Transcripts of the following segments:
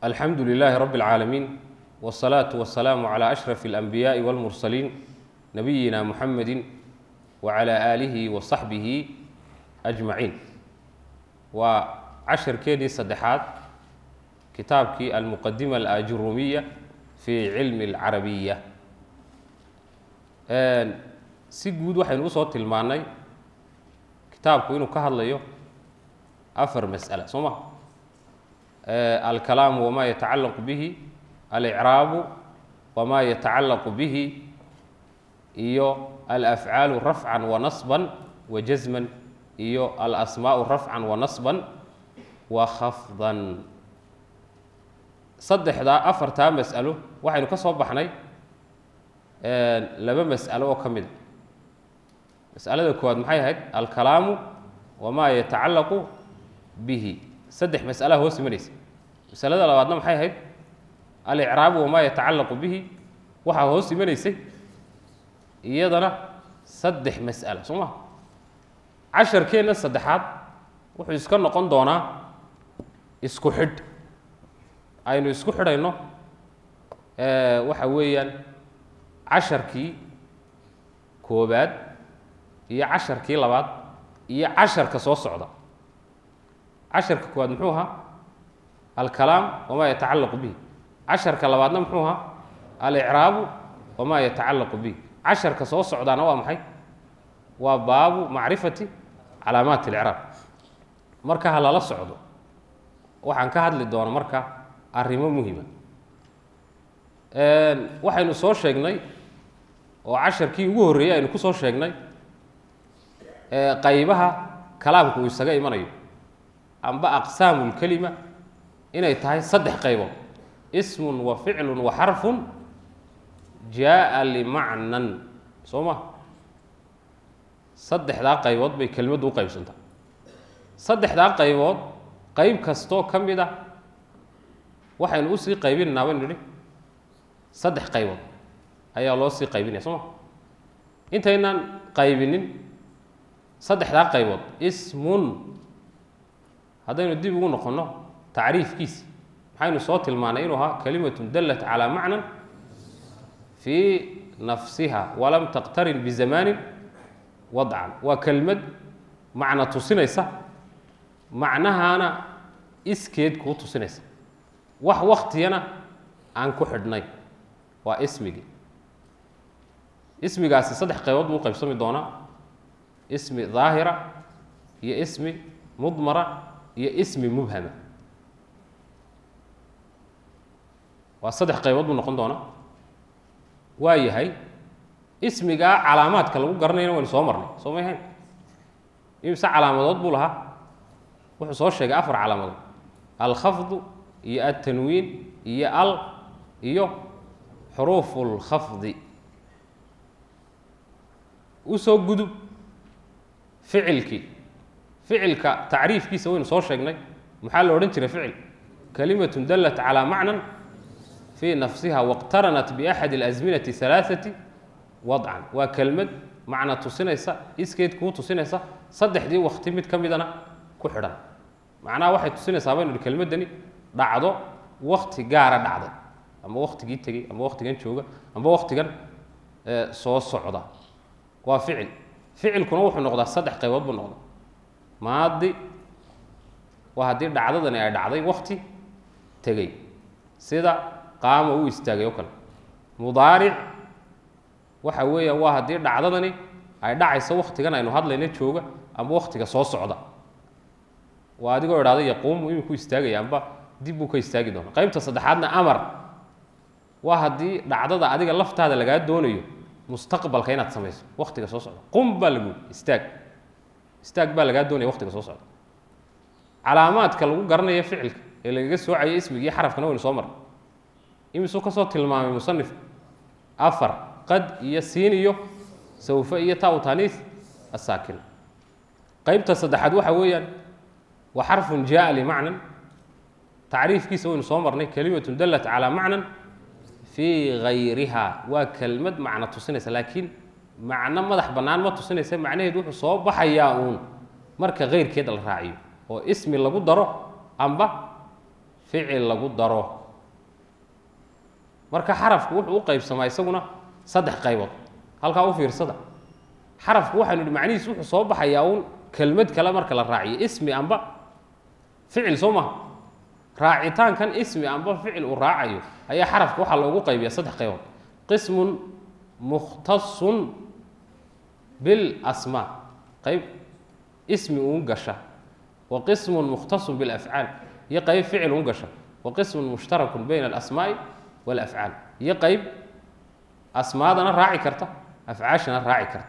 alxamdu lilaahi rabi اlcaalamiin wالsalaatu wasalaamu calى ashraf اlanbiyaaءi wاlmursaliin nabiyina muxamedi wacalى aalihi wasaxbihi ajmaciin waa casharkeedii saddexaad kitaabkii almuqadima alajurumiya fi cilmi اlcarabiya si guud waxaynu usoo tilmaannay kitaabku inuu ka hadlayo afar mas'ala soo ma alkalaamu wama yatacallaqu bihi alicraabu wama yatacallaqu bihi iyo alafcaalu rafcan wa nasban wa jasman iyo alasmaau rafcan wa nasban wa khafdan saddexdaa afartaa mas'alo waxaynu ka soo baxnay laba mas'alo oo ka mida mas'alada koowaad maxay ahayd alkalaamu wamaa yatacallaqu bihi saddex mas'alaha hoos imanaysa masalada labaadna maxay ahayd alicraabu wamaa yatacallaqu bihi waxaa hoos imanaysay iyadana saddex mas'ala soo maa casharkeenna saddexaad wuxuu iska noqon doonaa isku xidh aynu isku xidhayno waxa weeyaan casharkii koobaad iyo casharkii labaad iyo casharka soo socda casharka koowaad muxuu ahaa alkalaam wamaa yatacallaqu bihi casharka labaadna muxuu ahaa alicraabu wamaa yatacallaqu bihi casharka soo socdaana waa maxay waa baabu macrifati calaamaat اlcraab marka ha lala socdo waxaan ka hadli doona marka arrimo muhima waxaynu soo sheegnay oo casharkii ugu horreeyey aynu ku soo sheegnay qaybaha kalaamku uu isaga imanayo amba aqsaamu lkelima inay tahay saddex qaybood ismun wa ficlun wa xarfun jaa limacnan soo ma saddexdaa qaybood bay kelimaddu u qaybsantaa saddexdaa qaybood qayb kastoo ka mid ah waxaynu usii qaybinaynaa baynu nidhi saddex qaybood ayaa loo sii qaybinaya soo ma intaynaan qaybinin saddexdaa qaybood ismun haddaynu dib ugu noqonno tacriifkiisi maxaynu soo tilmaanay inuu ahaa kalimatun dallat calaa macnan fii nafsiha walam taqtarin bizamaanin wadcan waa kelmad macna tusinaysa macnahaana iskeed kuu tusinaysa wax waktiyana aan ku xidhnay waa ismigii ismigaasi saddex qaybood buu qaybsami doonaa ismi daahira iyo ismi mudmara iyo ismi mubhama waa saddex qaybood buu noqon doonaa waa yahay ismigaa calaamaadka lagu garanayna waynu soo marnay soo may hayn imse calaamadood buu lahaa wuxuu soo sheegay afar calaamadood alkhafdu iyo altanwiin iyo al iyo xuruufu lkhafdi usoo gudub ficilkii ficilka tacriifkiisa waynu soo sheegnay maxaa la odhan jiray ficil kalimatun dallat calaa macnan fii nafsiha wاqtaranat biaxadi اlasminati halaaثati wadcan waa kelmad macna tusinaysa iskeed kuu tusinaysa saddexdii wakti mid ka midana ku xidhan macnaha waxay tusinaysaa baynu hi kelmaddani dhacdo wakti gaara dhacday ama waktigii tegey ama waktigan jooga ama waktigan soo socda waa ficil ficilkuna wuxuu noqdaa saddex qaybood buu noqdaa maadi waa haddii dhacdadani ay dhacday wakti tegey sida qaama uu istaagay oo kale mudaaric waxa weeyaan waa haddii dhacdadani ay dhacayso waktigan aynu hadlayna jooga ama waktiga soo socda waa adigoo idhahda yaquumu iminku istaagaya amba dib buu ka istaagi doona qaybta saddexaadna amar waa haddii dhacdada adiga laftaada lagaa doonayo mustaqbalka inaad samayso waktiga soo socda qum baa lagu istaag istaag baa lagaa doonaya waktiga soo socda calaamaadka lagu garanaya ficilka ee lagaga soocayo ismigii xarafkana waynu soo marnay imisuu ka soo tilmaamay musanif afar qad iyo siin iyo sawfe iyo taw taniis asaakin qaybta saddexaad waxa weeyaan wa xarfun jaa limacnan tacriifkiisa waynu soo marnay kalimatun dallat calaa macnan fii gayriha waa kelmad macno tusinaysa laakiin macno madax bannaan ma tusinaysa macnaheedu wuxuu soo baxayaa uun marka keyrkeed la raaciyo oo ismi lagu daro amba ficil lagu daro marka xarafku wuxuu u qaybsamaa isaguna saddex qaybood halkaa u fiirsada xarafku waxaynu idhi macnihiis wuxuu soo baxayaa uun kelmad kale marka la raaciyo ismi amba ficil soo maha raacitaankan ismi amba ficil uu raacayo ayaa xarafka waxaa loogu qaybiya saddex qaybood qismun mukhtasun bilasmaa qayb ismi uun gasha wa qismun mukhtasun bilafcaal iyo qayb ficil uun gasha wa qismun mushtarakun bayna alasmaa'i walafcaal iyo qayb asmaadana raaci karta afcaashana raaci karta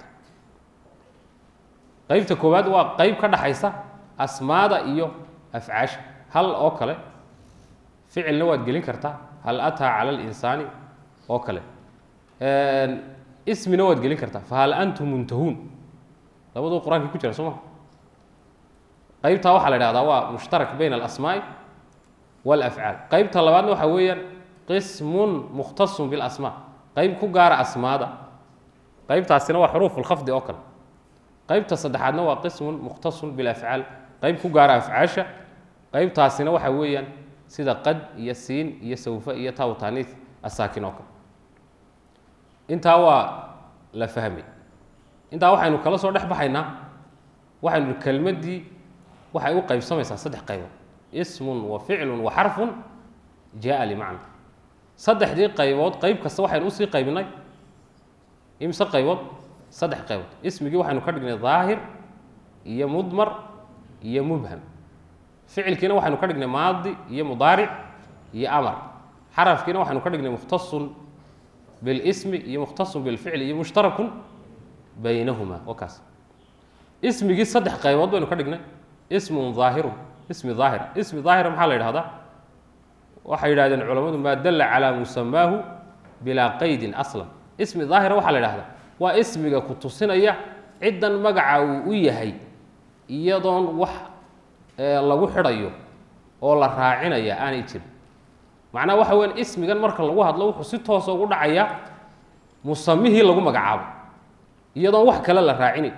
qaybta koowaad waa qayb ka dhaxaysa asmaada iyo afcaasha hal oo kale ficilna waad gelin kartaa hal ataa cala alinsaani oo kale ismina waad gelin kartaa fahal antum muntahuun labaduu qur-aankii ku jira soo maa qaybtaa waxaa la ihahdaa waa mushtarak bayna alasmaa'i walafcaal qaybta labaadna waxaa weeyaan qismun mukhtasun bilasmaa qayb ku gaara asmaada qaybtaasina waa xuruuf lkhafdi oo kale qaybta saddexaadna waa qismun mukhtasun bilafcaal qayb ku gaara afcaasha qaybtaasina waxa weeyaan sida qad iyo siin iyo sawfa iyo tawtaniis asaakin oo kale intaa waa la fahmay intaa waxaynu kala soo dhex baxaynaa waxaynu ihi kelmaddii waxay u qaybsamaysaa saddex qaybood ismun wa ficlun wa xarfun jaa limacna saddexdii qaybood qayb kasta waxaynu usii qaybinay imse qaybood saddex qaybood ismigii waxaynu ka dhignay daahir iyo mudmar iyo mubham ficilkiina waxaynu ka dhignay maadi iyo mudaaric iyo amar xarafkiina waxaynu ka dhignay mukhtasun bilismi iyo mukhtasun bilficli iyo mushtarakun baynahuma wakaas ismigii saddex qaybood baynu ka dhignay ismun daahirun ismi daahir ismi daahira maxaa la yidhahdaa waxay yidhahdeen culammadu maa dalla calaa musamaahu bilaa qaydin aslan ismi daahira waxaa la yidhahdaa waa ismiga ku tusinaya ciddan magaca uu u yahay iyadoon wax lagu xidhayo oo la raacinaya aanay jirin macnaha waxa weyan ismigan marka lagu hadlo wuxuu si toosa ugu dhacayaa musamihii lagu magacaabo iyadoon wax kale la raacinayn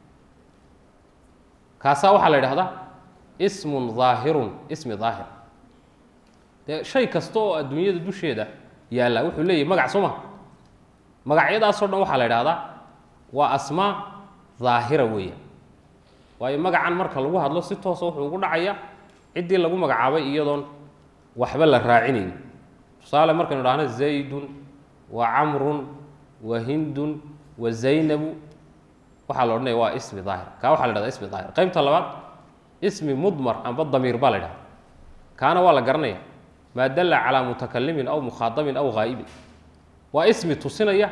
kaasaa waxaa la yidhahdaa ismun daahirun ismi daahir dee shay kasta oo adduunyada dusheeda yaalla wuxuu leeyahy magac soo maha magacyadaasoo dhan waxaa la yidhahdaa waa asmaa daahira weeyaan waayo magacan marka lagu hadlo si toosa wuxuu ugu dhacayaa ciddii lagu magacaabay iyadoon waxba la raacinayn tusaale markaynu dhahno zaydun wa camrun wa hindun wa zaynabu waxaa la odhanaya waa ismi daahir kaa waxa la dhahda ismi daahir qaybta labaad ismi mudmar amba damiir baa la dhahda kaana waa la garanaya maa dalla calaa mutakalimin aw mukhaadabin aw haa'ibin waa ismi tusinaya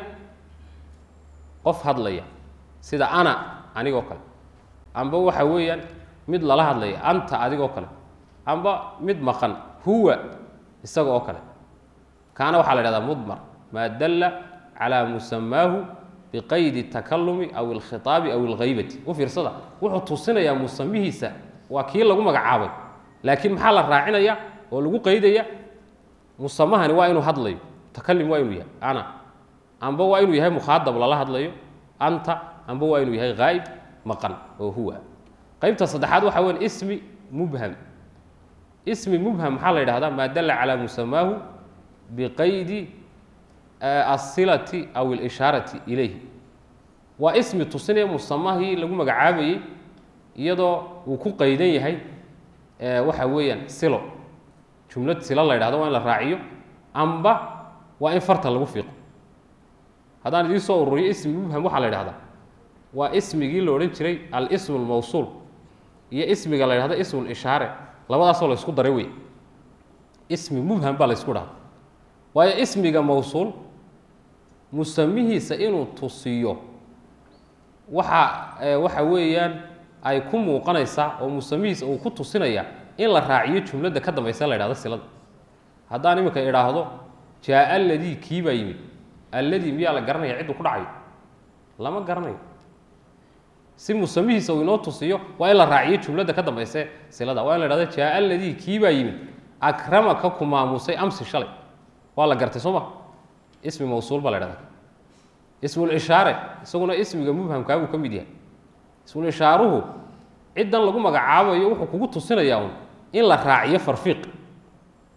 qof hadlaya sida ana anigoo kale amba waxa weeyaan mid lala hadlaya anta adigoo kale amba mid maqan huwa isaga oo kale kaana waxaa la dhahdaa mudmar maa dalla calaa musamaahu biqaydi takalumi aw alkhitaabi aw alghaybati u fiirsada wuxuu tusinayaa musamihiisa waa kii lagu magacaabay laakiin maxaa la raacinaya oo lagu qaydaya musamahani waa inuu hadlayo takalim waa inuu yahay ana amba waa inuu yahay mukhaadab lala hadlayo anta amba waa inuu yahay haa'ib maqan oo huwa qaybta saddexaad waxa weyan ismi mubham ismi mubham maxaa la yidhahdaa maa dalla calaa musamaahu biqaydi asilati aw اlishaarati ilayh waa ismi tusinaya musamahii lagu magacaabayey iyadoo uu ku qaydan yahay waxa weeyaan silo jumlad silo la yidhahdo waa in la raaciyo amba waa in farta lagu fiiqo haddaan idiin soo ururiyo ismi mubham waxaa la yidhahdaa waa ismigii la odhan jiray alismu lmawsuul iyo ismiga la yidhahdo ismu lishaare labadaasoo la ysku daray wey ismi mubham baa la ysku dhahda waayo ismiga mawsuul musamihiisa inuu tusiyo waxa waxa weeyaan ay ku muuqanaysaa oo musamihiisa uu ku tusinaya in la raaciyo jumladda ka dambaysa la yhahdo silada haddaan iminka idhaahdo jaa alladii kii baa yimid alladii miyaa la garanaya cidduu ku dhacayo lama garanayo si musamihiisa uu inoo tusiyo waa in la raaciyo jumladda ka dambayse silada waa in la dhahdo jaa alladii kii baa yimid akramaka ku maamusay amsi shalay waa la gartay soo ma ismi mawsuul baa la dhahda ismulishaare isaguna ismiga mubhamkaa buu ka mid yahay ismulishaaruhu ciddan lagu magacaabayo wuxuu kugu tusinayaa un in la raaciyo farfiiq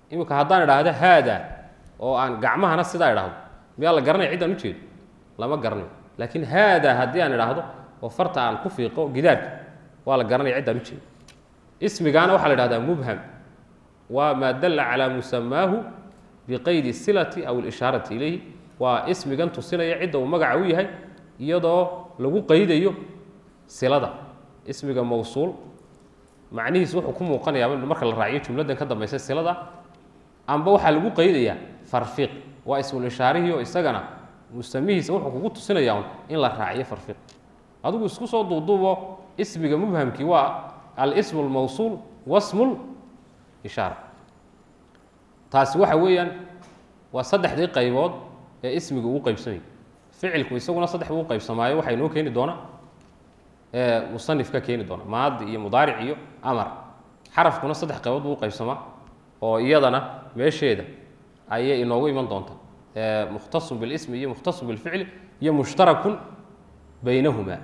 iminka haddaan idhaahdo haada oo aan gacmahana sidaa idhaahdo miyaa la garanaya ciddaan ujeedo lama garanayo laakiin haada haddii aan idhaahdo oo farta aan ku fiiqo gidaarka waa la garanaya ciddaan ujeedo ismigaana waxaa la idhahdaa mubham waa maa dalla calaa musamaahu biqaydi silati aw اlishaarati ilayhi waa ismigan tusinaya cidda uu magaca u yahay iyadoo lagu qaydayo silada ismiga mawsuul macnihiis wuxuu ku muuqanayaa marka la raaciyo jumladdan ka dambaysa silada amba waxaa lagu qaydayaa farfiiq waa ismulishaarihii oo isagana musamihiisa wuxuu kugu tusinaya un in la raaciyo farfiiq adigu isku soo duuduubo ismiga mubhamkii waa alismu lmawsuul wasmul ishaara taasi waxa weeyaan waa saddexdii qaybood ee ismiga ugu qaybsamaya ficilku isaguna saddex buu qaybsamaayo waxaa inoo keeni doona musanif ka keeni doona maadi iyo mudaaric iyo amar xarafkuna saddex qaybood buu uqaybsamaa oo iyadana meesheeda ayay inoogu iman doonta mukhtasun bilismi iyo mukhtasun bilficli iyo mushtarakun baynahumaa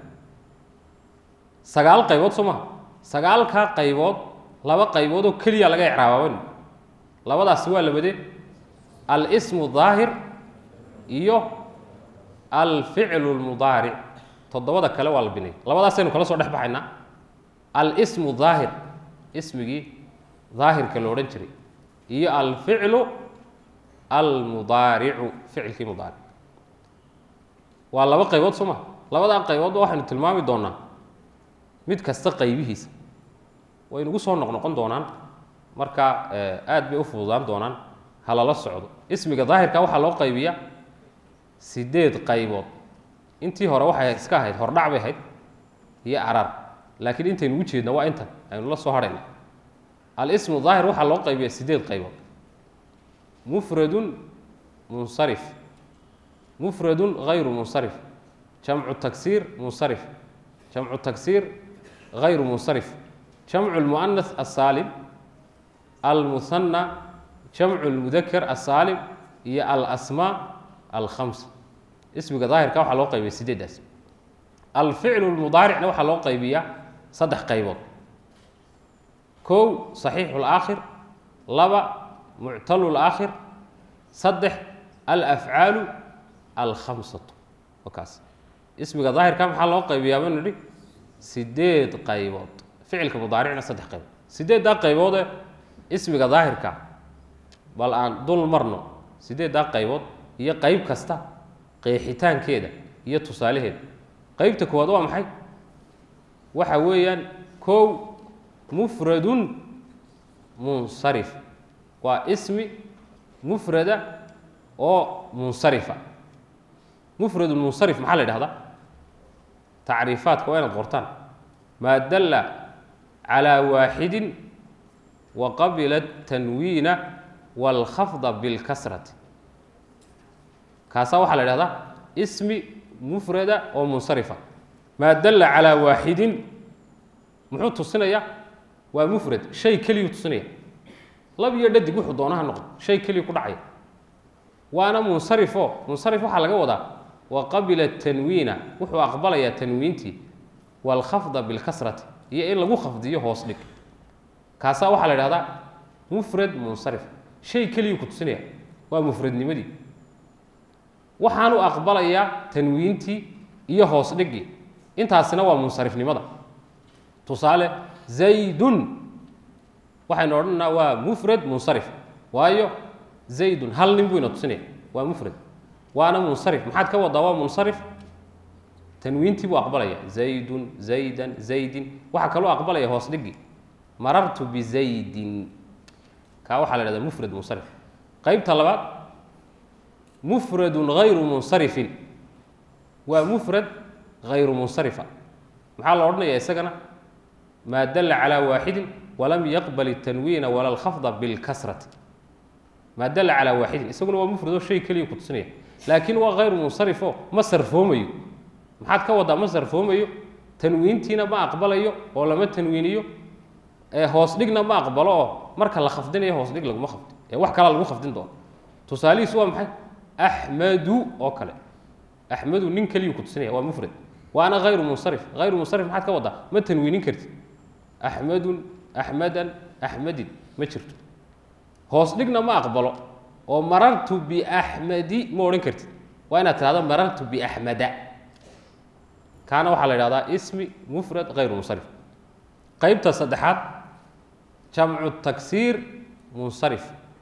sagaal qaybood soo maha sagaalkaa qaybood laba qaybood oo keliya laga icraababan labadaasi waa labadee alsmu daahir iyo alficlu lmudaaric toddobada kale waa la binay labadaasaynu kala soo dhex baxaynaa alsmu daahir ismigii daahirka la odhan jiray iyo alficlu almudaaricu ficilkii mudaaric waa laba qaybood soo maa labadaa qayboodba waxaynu tilmaami doonaa mid kasta qaybihiisa way nagu soo noqnoqon doonaan marka aad bay u fududaan doonaan ha lala socdo ismiga daahirka waxaa loo qaybiyaa sideed qaybood intii hore waxay iska ahayd hordhac bay ahayd iyo arar laakiin intaynu ugu jeedna waa intan aynu la soo harhayna alismu daahir waxaa loo qaybiyaa sideed qaybood mufradun munsarif mufradun hayru munsarif jamcu taksiir munsarif jamcu taksiir hayru munsarif jamcu lmu'anas asaalim almuhanna jamcu lmudakar asaalim iyo alasmaa alkhamsa ismiga daahirka waxaa loo qaybiya sideeddaas alficlu lmudaaricna waxaa loo qaybiyaa saddex qaybood kow saxiixu laakhir laba muctalu laakhir saddex alafcaalu alkhamsatu wakaas ismiga daahirka maxaa loo qaybiyaa banu nidhi sideed qaybood ficilka mudaaricna saddex qaybood sideeddaa qayboodee ismiga daahirka bal aan dul marno sideeddaa qaybood iyo qayb kasta qeexitaankeeda iyo tusaalaheeda qeybta koowaad waa maxay waxa weeyaan kow mufradun munsarif waa ismi mufrada oo munsarifa mufradun munsarif maxaa la yidhahdaa tacriifaadka waa inaad qortaan maa dalla calaa waaxidin wa qabila tanwiina wاlkhafda bilkasrati kaasaa waxaa la idhahdaa ismi mufrada oo munsarifa maa dalla calaa waaxidin muxuu tusinaya waa mufrad shay keliyuu tusinaya lab iyo dhadig wuxuu doonaha noqdo shay keliyu ku dhacaya waana munsarifo munsarif waxaa laga wadaa wa qabila tanwiina wuxuu aqbalayaa tanwiintii waalkhafda bilkasrati iyo in lagu khafdiyo hoos dhig kaasaa waxaa la idhahdaa mufrad munsarif shay keliyuu ku tusinaya waa mufradnimadii waxaanu aqbalayaa tanwiintii iyo hoos dhigii intaasina waa munsarifnimada tusaale zaydun waxaynu odhanaa waa mufrad munsarif waayo zaydun hal nin buu ina tusinaya waa mufrad waana munsarif maxaad ka wadaa waa munsarif tanwiintii buu aqbalaya zaydun zaydan zaydin waxaa kaloo aqbalaya hoos dhigii marartu bizaydin kaa waxaa la ihahdaa mufrad munsarif qeybta labaad mufradun hayru munsarifin waa mufrad hayru munsarifa maxaa la odhanayaa isagana maa dalla calaa waaxidin walam yaqbal الtanwiina wala اlkhafda bilkasrati maa dalla calaa waaxidin isaguna waa mufradoo shay keliya ku tusinaya laakiin waa hayru munsarifo ma sarfoomayo maxaad ka wadaa ma sarfoomayo tanwiintiina ma aqbalayo oo lama tanwiiniyo ee hoos dhigna ma aqbalo oo marka la khafdinayo hoos dhig laguma khafdi ee wax kalaa lagu khafdin doono tusaalihiisu waa maxay axmadu oo kale axmadu nin keliyuu ku tusinaya waa mufrad waana hayru munsarif hayru munsarif maxaad ka wadaa ma tanwiinin kartid axmedun axmedan axmedin ma jirto hoos dhigna ma aqbalo oo marartu biaxmadi ma odhan kartid waa inaad tidhahdo marartu biaxmada kaana waxaa la idhahdaa ismi mufrad hayru munsarif qeybta saddexaad jamcu taksiir munsarif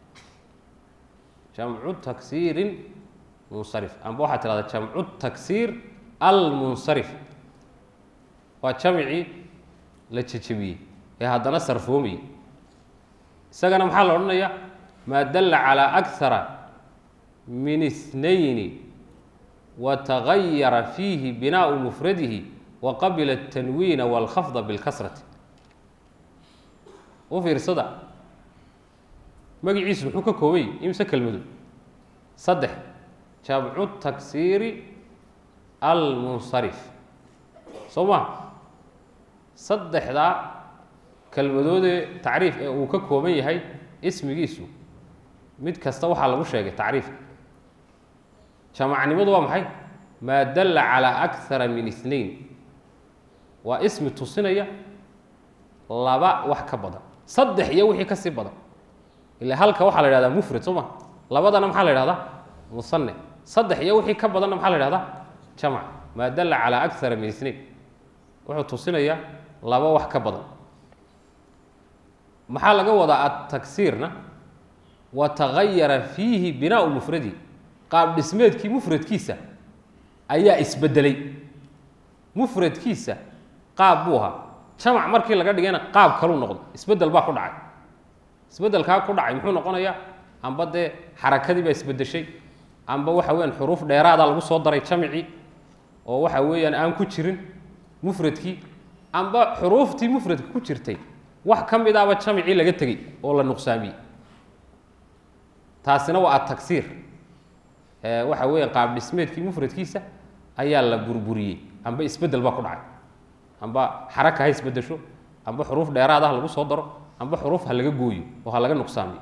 jamcu taksiirin munsarif amba waxaad tidhahdaa jamcu taksiir almunsarif waa jamcii la jejebiyey ee haddana sarfoomayey isagana maxaa la odhanayaa maa dalla calaa akara min اثnayni watagayara fiihi binaau mufradihi waqabila الtanwiina wاlkhafda biاlkasrati u fiirsada magaciisu muxuu ka koobay imse kelmadu saddex jamcu taksiiri almunsarif soo ma saddexdaa kelmadoodee tacriif ee uu ka kooban yahay ismigiisu mid kasta waxaa lagu sheegay tacriifka jamacnimadu waa maxay maa dalla calaa akara min اثnain waa ismi tusinaya laba wax ka badan saddex iyo wixii ka sii badan ila halka waxaa la ihahdaa mufrad soo ma labadana maxaa la ihahdaa musane saddex iyo wixii ka badanna maxaa la ihahdaa jamc maa dalla calaa akara min اثnain wuxuu tusinayaa laba wax ka badan maxaa laga wadaa ataksiirna watagayara fiihi binaau mufradi qaab dhismeedkii mufradkiisa ayaa isbedelay mufradkiisa qaab buu ahaa jamac markii laga dhigayna qaab kaluu noqdo isbedel baa ku dhacay isbedelkaa ku dhacay muxuu noqonayaa amba dee xarakadii baa isbedeshay amba waxa weyaan xuruuf dheeraadaa lagu soo daray jamicii oo waxa weeyaan aan ku jirin mufradkii amba xuruuftii mufradka ku jirtay wax ka mid ahba jamicii laga tegey oo la nuqsaamiyey taasina waa ataksiir waxa weeya qaab dhismeedkii mufradkiisa ayaa la burburiyey amba isbedel baa ku dhacay amba xaraka ha isbedesho amba xuruuf dheeraad ah lagu soo daro amba xuruuf ha laga gooyo oo ha laga nuqsaamiyo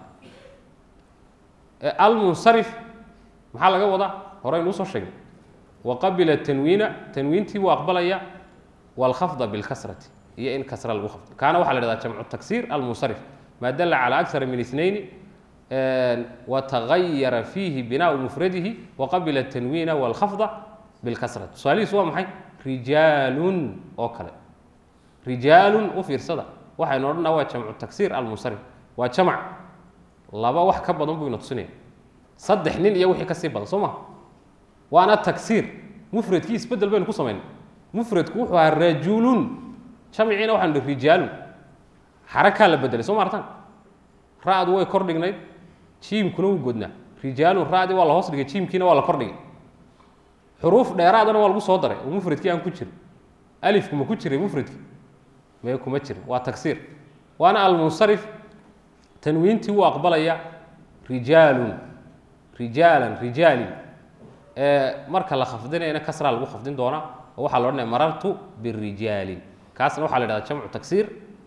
almunsarif maxaa laga wadaa horeynu usoo sheegnay waqabila tanwiina tanwiintii buu aqbalaya wاlkhafda biاlkasrati iyo in kasra lagu khafdo kaana waxaa la hahda jamcu taksiir almunsarif maa dalla calى akara min اثnayn watagayara fiihi binaau mufradihi waqabila الtanwiina wاlkhafda biاlkasrati tusaalihiisu waa maxay rijaalun oo kale rijaalun u fiirsada waxaynu odhanaa waa jamcu taksiir almunsarif waa jamc laba wax ka badan buu ina tusinaya saddex nin iyo wixii ka sii badan soo ma waana taksiir mufradkii isbedel baynu ku samaynay mufradku wuxuu ahaa rajulun jamciina waxanu hi rijaalun xarakaa la bedelay soo ma artan ra-du way kor dhignayd jiimkuna wuu godnaa rijaalun ra-dii waa la hoos dhigay jiimkiina waa la kor dhigay xuruuf dheeraadana waa lagu soo daray oo mufradkii aan ku jirin alifku ma ku jiray mufradkii mee kuma jirin waa taksiir waana almunsarif tanwiintii wuu aqbalaya rijaalun rijaalan rijaalin marka la khafdinayna kasraa lagu khafdin doonaa oo waxaa la odhanaya marartu birijaalin kaasna waxaa la hahda jamcu taksiir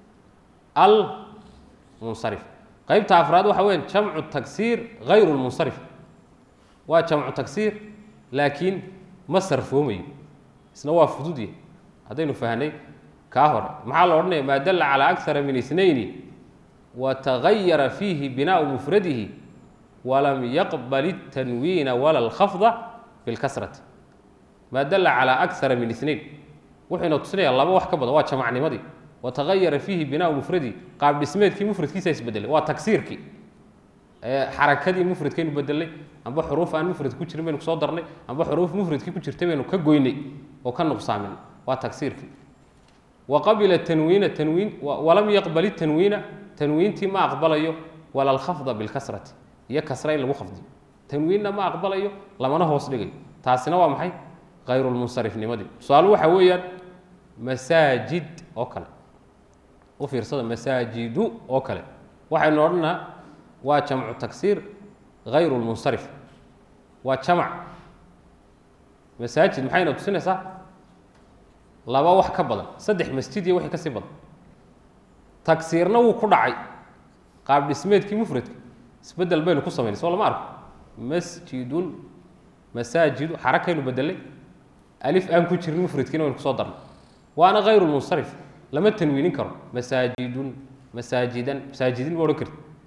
almunsarif qeybta afraad waxa weya jamcu taksiir hayru lmunsarif waa jamcu taksiir laakiin ma sarfoomayo isna waa fududya haddaynu fahnay kaa hore maxaa la odhanaya maa dalla calaa akara min اثnayni watagayara fiihi binaau mufradihi walam yaqbal الtanwiina wala اlkhafda biاlkasrati maa dalla calaa akara min اثnayn wuxuu ina tusinaya laba wax ka badan waa jamacnimadii watagayara fiihi binaau mufradihi qaab dhismeedkii mufradkiisa isbedelay waa taksiirkii xarakadii mufradkaynu bedelnay amba xuruuf aan mufradka ku jirin baynu kusoo darnay amba xuruuf mufradkii ku jirtay baynu ka goynay oo ka nuqsaaminay waa taksiirkii wa qabila tanwiina tanwiin walam yaqbal tanwiina tanwiintii ma aqbalayo wala alkhafda bilkasrati iyo kasra in lagu khafdiyo tanwiinna ma aqbalayo lamana hoos dhigayo taasina waa maxay hayrulmunsarifnimadii tusaale waxa weeyaan masaajid oo kale u fiirsada masaajidu oo kale waxaynu odhanaa waa jamcu taksiir hayru lmunsarif waa jamac masaajid maxayna tusinaysaa laba wax ka badan saddex masjid iyo wixii ka sii badan tagsiirna wuu ku dhacay qaab dhismeedkii mufradka isbedel baynu ku samaynay soo lama arko masjidun masaajidu xarakaynu bedelay alif aan ku jirin mufradkiina waynu kusoo darnay waana hayru lmunsarif lama tanwiinin karo masaajidun masaajidan masaajidin ma odhan karti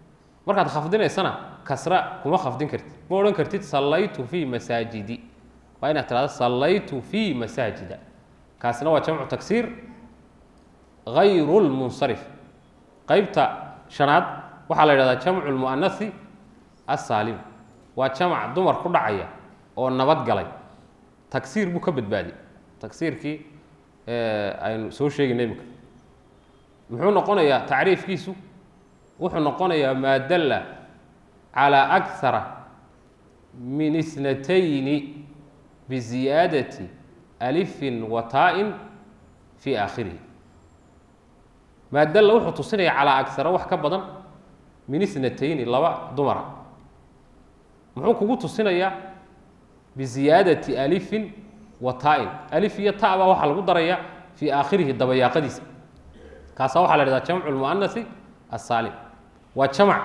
markaad khafdinaysana kasra kuma khafdin kartid ma odhan kartid sallaytu fii masaajidi waa inaad tidhahdo sallaytu fii masaajida kaasina waa jamcu tagsiir hayru lmunsarif qeybta shanaad waxaa la yidhahdaa jamcu lmu'anasi assaalim waa jamac dumar ku dhacaya oo nabad galay tagsiir buu ka badbaadiyey tagsiirkii aynu soo sheegayna imika muxuu noqonayaa tacriifkiisu wuxuu noqonayaa maa dalla calaa akara min isnatayni biziyaadati alifin wa taa-in fii aakhirihi maa dalla wuxuu tusinaya calaa agsara wax ka badan min isnatayni laba dumara muxuu kugu tusinayaa biziyaadati alifin wa taa-in alif iyo ta baa waxaa lagu darayaa fii aakhirihi dabayaaqadiisa kaasaa waxaa la dhahdaa jamcu lmu'anasi assaalim waa jamac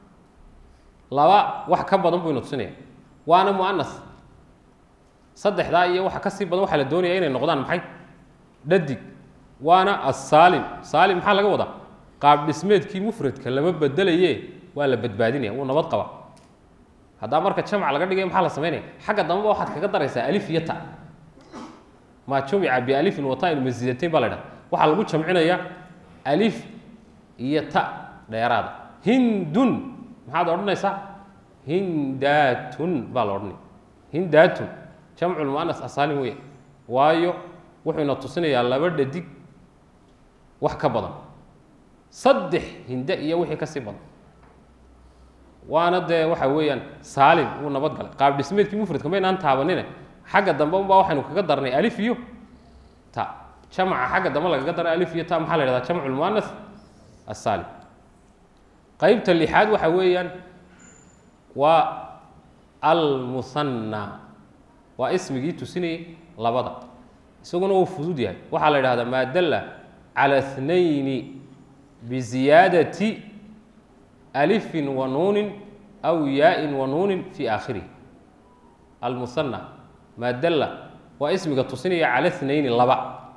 laba wax ka badan buu ina tusinaya waana mu'anas saddexdaa iyo waxa ka sii badan waxaa la doonaya inay noqdaan maxay dhadig waana assaalim saalim maxaa laga wadaa qaab dhismeedkii mufradka lama bedelaye waa la badbaadinaya wuu nabad qaba haddaa marka jamc laga dhigay maxaa la samaynaya xagga dambeba waxaad kaga daraysaa alif iyo ta maa jumica bialifin watain masiidatayn baa la dhaha waxaa lagu jamcinayaa alif iyo ta dheeraada hindun maxaad odhanaysaa hindaatun baa la odhanaya hindaatun jamcu lmuanas asaalim weya waayo wuxuu ina tusinayaa laba dhadig wax ka badan saddex hinde iyo wixii ka sii badan waana dee waxa weeyaan saalim wuu nabad galay qaab dhismeedkii mufradka maynaan taabanine xagga dambe unbaa waxaynu kaga darnay alif iyo ta jamca xagga dambe lagaga daray alif iyo ta maxaa la yhahdaa jamcu lmuanas assaalim qeybta lixaad waxa weeyaan waa almusanna waa ismigii tusinayay labada isaguna wuu fudud yahay waxaa la yidhahdaa maa dalla cala اthnayni biziyaadati alifin wa nuunin aw yaa-in wa nuunin fi aakhirihi almusanna maa dalla waa ismiga tusinaya cala thnayni laba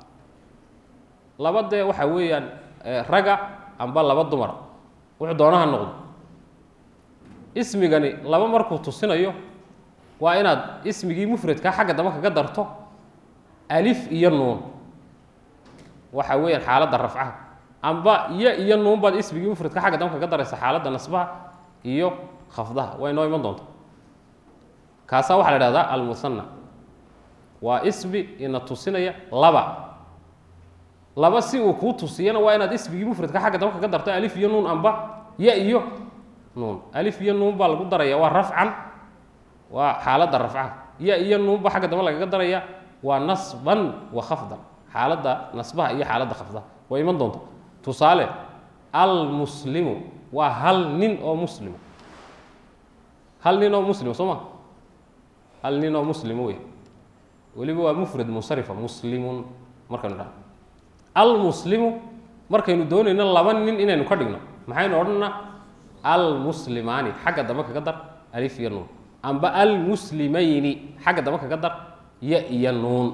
laba dee waxa weeyaan raga amba laba dumara wuxuu doonaha noqdo ismigani laba markuu tusinayo waa inaad ismigii mufradkaa xagga dambe kaga darto alif iyo nuun waxa weeyaan xaaladda rafcaha amba iyo iyo nuun baad ismigii mufradka xagga dambe kaga daraysa xaaladda nasbaha iyo khafdaha way noo iman doonta kaasaa waxaa la dhahdaa almusanna waa ismi ina tusinaya laba laba si uu kuu tusiyana waa inaad ismigii mufradka xagga dambe kaga darto alif iyo nuun amba ya iyo nuun alif iyo nuun baa lagu daraya waa rafcan waa xaaladda rafcaha ya iyo nuunba xagga dambe lagaga daraya waa nasban wa khafdan xaaladda nasbaha iyo xaaladda khafdaha way iman doonta tusaale almuslimu waa hal nin oo muslima hal nin oo muslima soo ma hal nin oo muslima wey weliba waa mufrad munsarifa muslimun markaynu dhaha almuslimu markaynu doonayno laba nin inaynu ka dhigno maxaynu odhanaa almuslimaani xagga dambe kaga dar alif iyo nuun amba almuslimayni xagga dambe kaga dar ya iyo nuun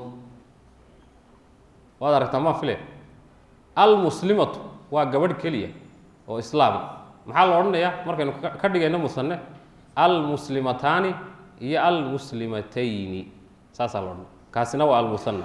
waad aragtaa maa file almuslimatu waa gabadh keliya oo islaama maxaa la odhanayaa markaynu ka dhigayno musane almuslimataani iyo almuslimatayni saasaa la odhanaya kaasina waa almusanna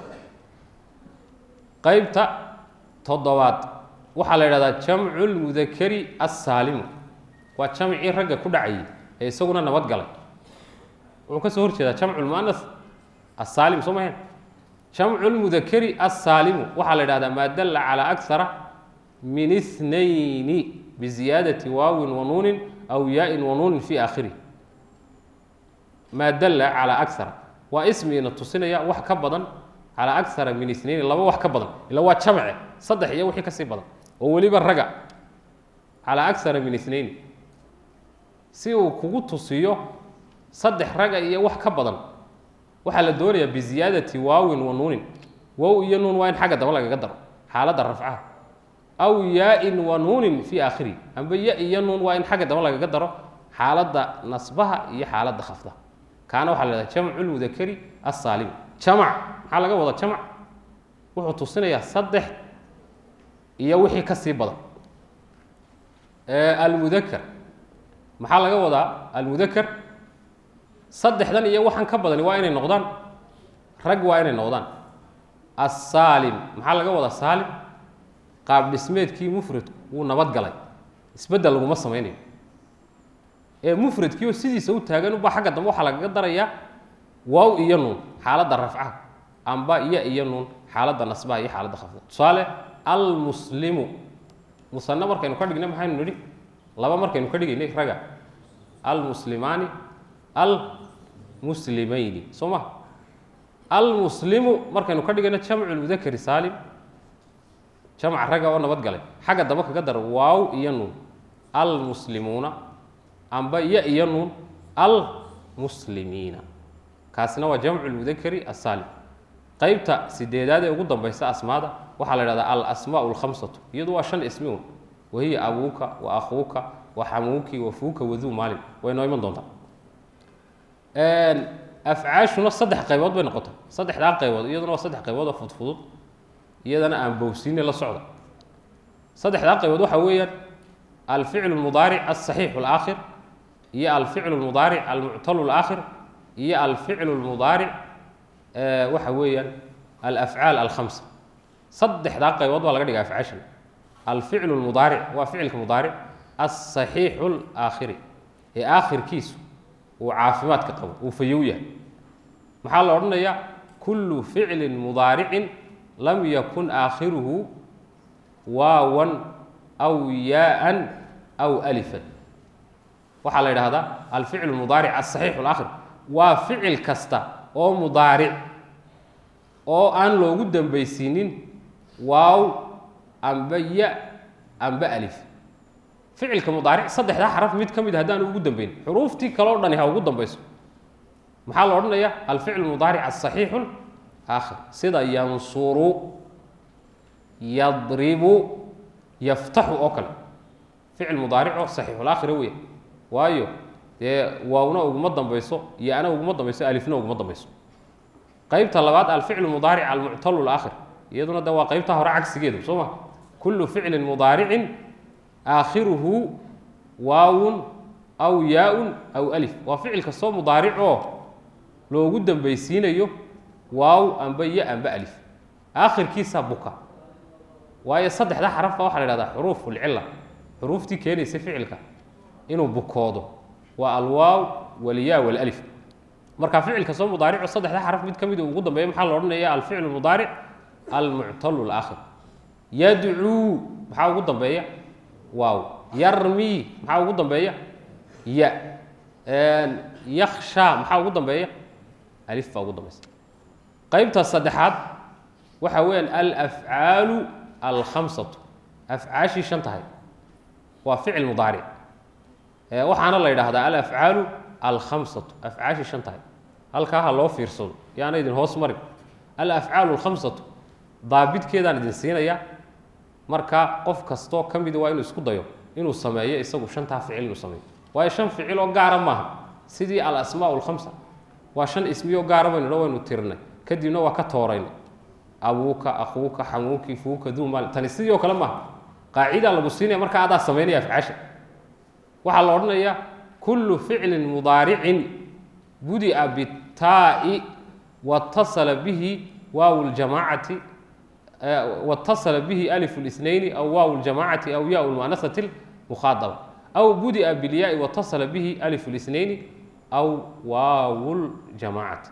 qeybta toddobaad waxaa la yidhahdaa jamcu lmudakari assaalimu waa jamcii ragga ku dhacayay ee isaguna nabad galay wuxuu ka soo hor jeedaa jamcu lmuanas assaalim soo mahayn jamcu lmudakari assaalimu waxaa la yidhahdaa maa dalla calaa aksara min ithnayni biziyaadati waawin wa nuunin aw yaa-in wa nuunin fi aakhirih maa dalla calaa aksara waa ismiina tusinaya wax ka badan calaa aksara min ithnayni laba wax ka badan ila waa jamce saddex iyo wixii ka sii badan oo weliba raga calaa aksara min ithnayni si uu kugu tusiyo saddex raga iyo wax ka badan waxaa la doonayaa biziyaadati waawin wa nuunin wow iyo nuun waa in xagga daba lagaga daro xaaladda rafcaha aw yaa-in wa nuunin fii aakhirihi amba ya iyo nuun waa in xagga daba lagaga daro xaaladda nasbaha iyo xaaladda khafdaha kaana waxaa la hahda jamcu lmudakari assaalim jamac maxaa laga wada jamac wuxuu tusinayaa saddex iyo wixii ka sii badan almudakar maxaa laga wadaa almudakar saddexdan iyo waxaan ka badani waa inay noqdaan rag waa inay noqdaan assaalim maxaa laga wadaa saalim qaab dhismeedkii mufradku wuu nabadgalay isbeddel laguma samaynayo ee mufradkii oo sidiisa u taagan ubaa xagga dambe waxaa lagaga darayaa waaw iyo nuun xaaladda rafcaha amba iyo iyo nuun xaaladda nasbaha iyo xaaladda khafda tusaale almuslimu musanne markaynu ka dhignay maxaynu nidhi laba markaynu ka dhigaynay raga almuslimaani almuslimayni soo ma almuslimu markaynu ka dhigayno jamcu lmudakari saalim jamca ragga oo nabad galay xagga dambe kaga dar waaw iyo nuun almuslimuuna amba iyo iyo nuun almuslimiina kaasina waa jamcu lmudakari asaalim qeybta sideedaad ee ugu dambaysa asmaada waxaa la ihahdaa alasmaau lkhamsatu iyadu waa shan ismi un wahiya abuuka wa akhuuka wa xamuuki wa fuuka waduu maalin way noo iman doontaa afcaashuna saddex qaybood bay noqota saddexdaa qaybood iyaduna waa saddex qaybood oo fudfudud iyadana aan bowsiine la socda saddexdaa qaybood waxaa weeyaan alficlu lmudaaric alsaxiixu alaakhir iyo alficlu lmudaaric almuctalu alaakhir iyo alficlu lmudaaric waxa weeyaan alafcaal alkhamsa saddexdaa qaybood baa laga dhiga afcaashan alficlu lmudaaric waa ficilka mudaaric alsaxiixu alaakhiri ee aakhirkiisu uu caafimaadka qabo uu fayow yahay maxaa la odhanayaa kullu ficlin mudaaricin lam yakun aakhiruhu waawan aw yaaan aw alifan waxaa la yidhaahdaa alficlu mudaaric asaxiixu alaakhir waa ficil kasta oo mudaaric oo aan loogu dambaysiinin waaw amba ya amba alif ficilka mudaaric saddexdaa xaraf mid ka mid haddaan ugu dambayn xuruuftii kaleo dhani ha ugu dambayso maxaa la odhanayaa alficlu mudaaric asaxiixu aakhir sida yansuru yadribu yaftaxu oo kale ficil mudaaric oo saxiixulaakhira weya waayo dee waawna uguma dambayso iyo ana uguma dambayso alifna uguma dambayso qeybta labaad alficlu mudaaric almuctalu laakhir iyaduna de waa qeybta hore cagsigeedu soo ma kullu ficlin mudaaricin aakhiruhu waawun aw yaa-un aw alif waa ficil kastoo mudaaric oo loogu dambaysiinayo waaw amba ya amba alif aakhirkiisa buka waayo saddexda xarafba waxaa la ihahdaa xuruuf ulcila xuruuftii keenaysa ficilka inuu bukoodo waa alwaaw walyaa walalif marka ficil kastoo mudaarico saddexda xaraf mid ka mid ugu dambeeya maxaa la odhanaya alficlu mudaaric almuctalu laakhir yadcuu maxaa ugu dambeeya waaw yarmi maxaa ugu dambeeya ya yaksha maxaa ugu dambeeya alif baa ugu dambeysa qeybta saddexaad waxa weeyaan alafcaalu alkhamsatu afcaashii shan tahay waa ficil mudaaric waxaana la yidhaahdaa alafcaalu alkhamsatu afcaashii shan tahay halkaa ha loo fiirsado yaana idin hoos marin alafcaalu alkhamsatu daabidkeedaan idin siinayaa marka qof kastoo ka mida waa inuu isku dayo inuu sameeyo isagu shantaa ficil inuu sameeyo waayo shan ficil oo gaara maaha sidii alasmaau alkhamsa waa shan ismi oo gaara baynu dha waynu tirinay kadibna waa ka tooraynay abuuka akuuka xamuuki fuuka duumaal tani sidii oo kale maaha qaacidaa lagu siinaya marka adaa samaynaya afcaasha waxaa la odhanayaa kullu ficlin mudaaricin budi'a bitaa'i watasala bihi waaw ljamaacati watasala bihi alif اlisnayni aw waaw ljamaacati aw ya lmuanasati lmukhaadaba aw budi'a bilyaai watasala bihi alif اlisnayni aw waaw ljamaacati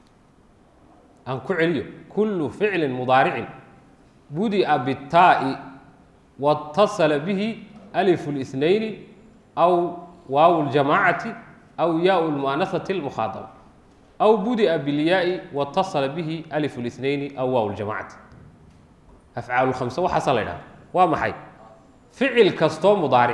aan ku celiyo kullu ficlin mudaaricin budi'a bitaa'i watasala bihi alif اlisnayni aw waaw ljamaacati aw yaau lmuanasati lmukhaadaba aw budi'a bilyaai watasala bihi alif اlisnayni aw waaw ljamacati afcaal khamse waxaasaa la ydhahda waa maxay ficil kastoo mudaaric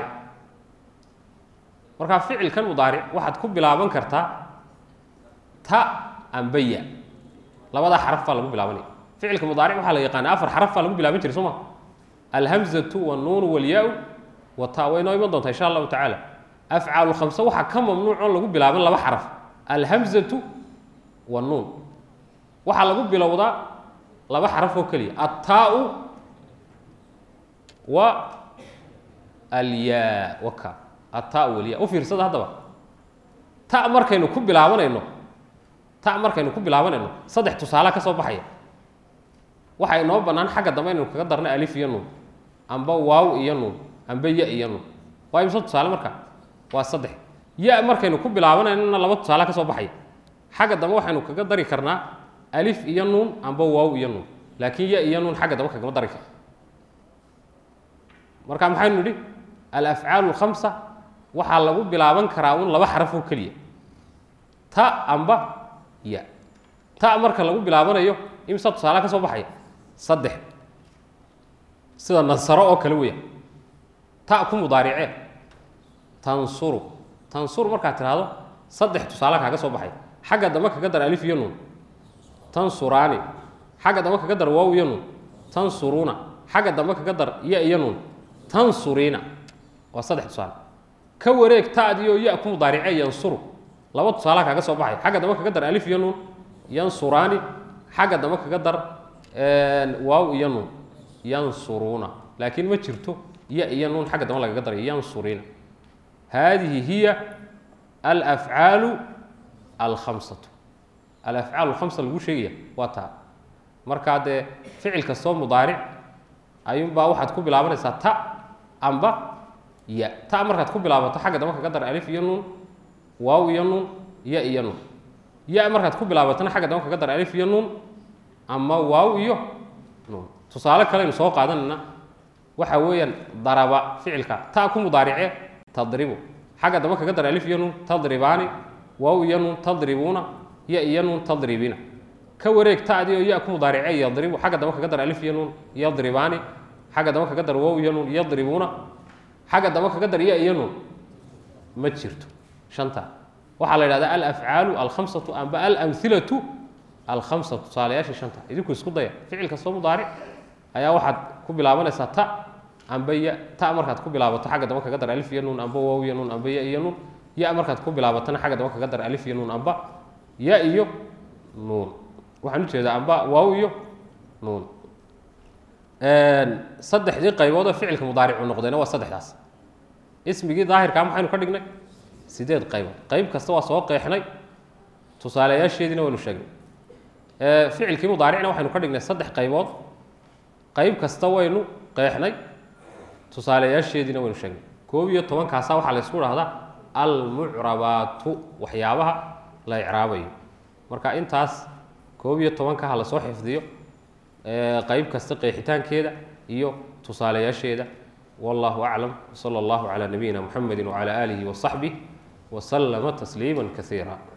markaa ficilkan mudaaric waxaad ku bilaaban kartaa ta amba ya labadaa xaraf baa lagu bilaabanaya ficilka mudaaric waxaa la yaqaana afar xaraf baa lagu bilaaban jiray soo ma alhamzatu wاnnuunu wاlyaa-u wata way noo iman doontaa insha allahu tacaala afcaal khamse waxaa ka mamnuuc oon lagu bilaaban laba xaraf alhamzatu wاnnuun waxaa lagu bilowdaa laba xaraf oo keliya aلtaa wa alyaa waka ata weliya u fiirsada haddaba ta markaynu ku bilaabanayno ta markaynu ku bilaabanayno saddex tusaale ka soo baxaya waxa inoo bannaan xagga dambe inaynu kaga darno alif iyo nuun amba waaw iyo nuun amba ya iyo nuun waa imse tusaale marka waa saddex ya markaynu ku bilaabanaynona laba tusaale ka soo baxaya xagga dambe waxaynu kaga dari karnaa alif iyo nuun amba waaw iyo nuun laakiin ya iyo nuun xagga dambe kagama dari karno marka maxaynu nidhi alafcaalu lkhamsa waxaa lagu bilaaban karaa un laba xaraf oo keliya ta amba ya ta marka lagu bilaabanayo imsa tusaale ka soo baxaya saddex sida nasaro oo kale weya ta ku mudaaricee tansuru tansur markaad tidhaahdo saddex tusaale kaaga soo baxaya xagga dambe kaga dar alif iyo nuun tansuraani xagga dambe kaga dar waaw iyo nuun tansuruuna xagga dambe kaga dar ya iyo nuun tansuriina waa saddex tusaale ka wareeg taadiyo ya ku mudaaricee yansuru laba tusaale kaaga soo baxaya xagga dambe kaga dar alif iyo nuun yansuraani xagga dambe kaga dar waaw iyo nuun yansuruuna laakiin ma jirto ya iyo nuun xagga dambe lagaga daray yansuriina haadihi hiya alafcaalu alkhamsatu alafcaal alkhamsa lagu sheegaya waa taa markaa dee ficil kastoo mudaaric ayuunbaa waxaad ku bilaabanaysaa ta amba ya ta markaad ku bilaabato xagga dambe kaga dar alif iyo nuun waaw iyo nuun ya iyo nuun ya markaad ku bilaabatana xagga dambe kaga dar alif iyo nuun ama waaw iyo nuun tusaale kaleynu soo qaadanayna waxa weeyaan daraba ficilka ta ku mudaarice tadribu xagga dambe kaga dar alif iyo nuun tadribaani waaw iyo nuun tadribuuna ya iyo nuun tadribiina ka wareeg taadi oo ya ku mudaarice yadribu xagga dambe kaga dar alif iyo nuun yadribaani xagga dambe kaga dar waaw iyo nuun yadribuuna xagga dambe kaga dar ya iyo nuun ma jirto shanta waxaa la yidhahdaa alafcaalu alkhamsatu amba alamhilatu alkhamsatu tusaalayaasha shanta idinku isku daya ficil kastoo mudaaric ayaa waxaad ku bilaabanaysaa ta amba ya ta markaad ku bilaabato xagga dambe kaga dar alif iyo nuun amba waaw iyo nuun amba ya iyo nuun ya markaad ku bilaabatana xagga dambe kaga dar alif iyo nuun amba ya iyo nuun waxaan ujeedaa amba waaw iyo nuun saddexdii qaybood oo ficilka mudaaricu noqdayna waa saddexdaas ismigii daahirkaa maxaynu ka dhignay sideed qaybood qayb kasta waa soo qeexnay tusaaleyaasheediina waynu sheegnay ficilkii mudaaricna waxaynu ka dhignay saddex qaybood qayb kasta waynu qeexnay tusaaleyaasheediina waynu sheegnay koob iyo tobankaasa waxaa la ysku dhahdaa almucrabaatu waxyaabaha la icraabayo marka intaas koob iyo tobanka ha lasoo xifdiyo qayb kasta qeexitaankeeda iyo tusaaleyaasheeda wallahu aclam wsala allahu calaa nabiyina muxamedi wacala aalihi wasaxbih waslama tasliima kasiira